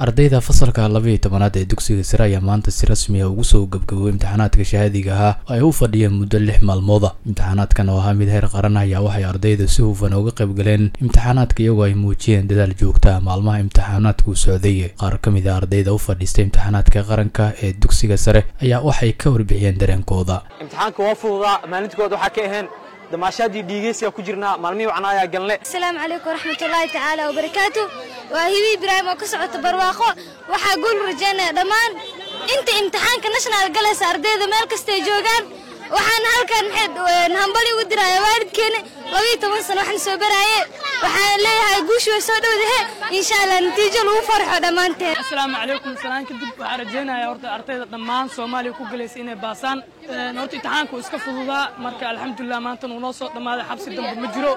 ardayda fasalka labaiyo tobanaad ee dugsiga sare ayaa maanta si rasmi ah ugu soo gabgaboway imtixaanaadka shahaadiga ahaa oo ay u fadhiyeen muddo lix maalmooda imtixaanaadkan oo ahaa mid heer qaran ayaa waxay ardayda si hufan uga qayb galeen imtixaanaadka iyagoo ay muujiyeen dadaal joogta ah maalmaha imtixaanaadku socday qaar ka mid a ardayda u fadhiistay imtixaanaadka qaranka ee dugsiga sare ayaa waxay ka warbixiyeen dareenkooda imtixaanka waa fududaa maalintikooda waxaa ka aheen damaashaadii dhiigeysiga ku jirnaa maalmihii wacnaa ayaa galne asalaamu calaykum waraxmatullaahi tacaala wabarakaatu waa hibi ibraahim oo ka socota barwaaqo waxaa guul rajaynaya dhammaan inta imtixaanka national galaysa ardayda meel kastay joogaan waxaan halkan hambali ugu diraya waalidkeena labaiyo toban sano waxna soo baraaye waxaan leeyahay guushu way soo dhowdahe insha allah natiijo lagu farxo dhammaanteen asalaamu calaykum salaan kadib waxaan rajaynayaa horta ardayda dhammaan soomaaliya ku galaysa inay baasaan horta imtixaanku iska fududaa marka alxamdulilah maanta uu noo soo dhammaaday xabsi dambe ma jiro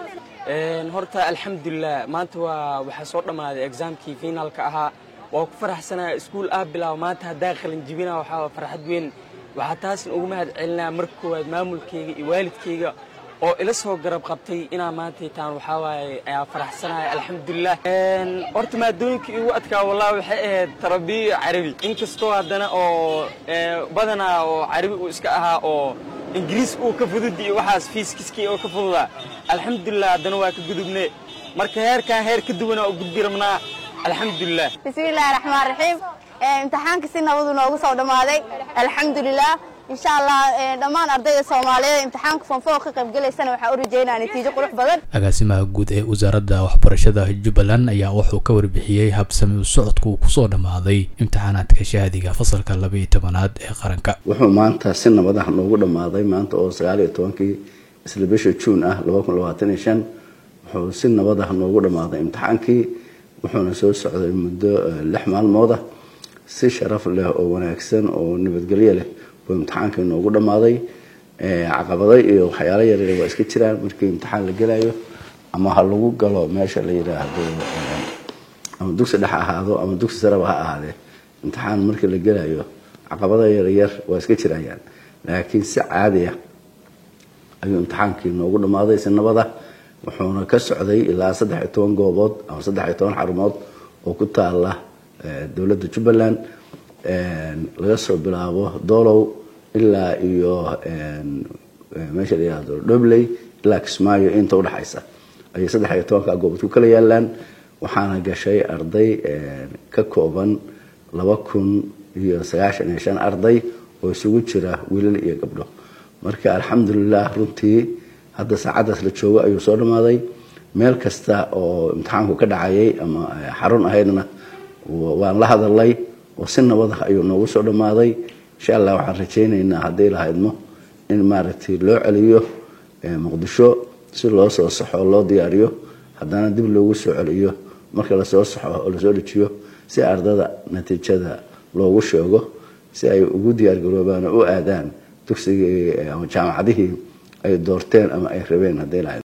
horta alxamdulilah maanta waa waxaa soo dhammaaday exaamkii finaalka ahaa waa ku faraxsanaya iskuul ah bilaabo maanta haddaa qalinjibina waxaa farxad weyn waxaa taasna ugu mahad celinaya marka koowaad maamulkayga iyo waalidkayga oo ila soo garab qabtay inaa maanta taan waxaa waaye ayaa faraxsanaya alxamdulilah horta maadooyinka igu adkaa wallahi waxay ahayd tarabiya carabi inkastoo haddana oo badanaa oo carabi uu iska ahaa oo ingiriis uu ka fudud iyo waxaas fiiskiskii oo ka fududaa alxamdulilah haddana waa ka gudubne marka heerkan heer ka duwanaa u gudbi rabnaa alxamdulilah bismillahi raxmaan raxiim imtixaanka si nabadu noogu soo dhammaaday alxamdulilah insha allah dhammaan ardayda soomaaliyeed imtixaanka fonfoo ka qaybgalaysana waxaa u rajaynaa natiijo qurux badan agaasimaha guud ee wasaaradda waxbarashada jubbaland ayaa wuxuu ka warbixiyey habsami u socodka uu kusoo dhammaaday imtixaanaadka shahaadiga fasalka labaiyo tobanaad ee qaranka wuxuu maanta si nabad ah noogu dhammaaday maanta oo sagaal iyo tobankii isla bisha juun ah laba kun labaatan iyo shan wuxuu si nabad ah noogu dhammaaday imtixaankii wuxuuna soo socday muddo lix maalmooda si sharaf leh oo wanaagsan oo nabadgelyo leh buu imtixaankii noogu dhammaaday caqabado iyo waxyaalo yaryar waa iska jiraan markii imtixaan la gelayo ama ha lagu galo meesha la yidhaahdo ama dugsi dhex ahaado ama dugsi sareba ha ahaadee imtixaan markii la gelayo caqabado yaryar waa iska jirayaan laakiin si caadi ah ayuu imtixaankii noogu dhammaaday si nabada wuxuuna ka socday ilaa saddex iyo toban goobood ama saddex iyo toban xarumood oo ku taala dowladda jubbaland laga soo bilaabo doolow ilaa iyo meesha la yihahdo dhobley ilaa kismaayo inta udhexaysa ayay saddex iyo tobanka goobood ku kala yaalaan waxaana gashay arday ka kooban laba kun iyo sagaashan iyo shan arday oo isugu jira wiilal iyo gabdho marka alxamdulilah runtii hadda saacaddaas la joogo ayuu soo dhammaaday meel kasta oo imtixaanku ka dhacayay ama xarun ahaydna waan la hadalay oo si nabad ah ayuu noogu soo dhammaaday insha allah waxaan rajaynaynaa hadday lahaydmo in maaragtay loo celiyo muqdisho si loo soo saxo loo diyaariyo haddana dib loogu soo celiyo marka lasoo saxo oo lasoo dejiyo si ardada natiijada loogu sheego si ay ugu diyaargaroobaan oo u aadaan dugsigii ama jaamacadihii ay doorteen ama ay rabeen hadday lahayd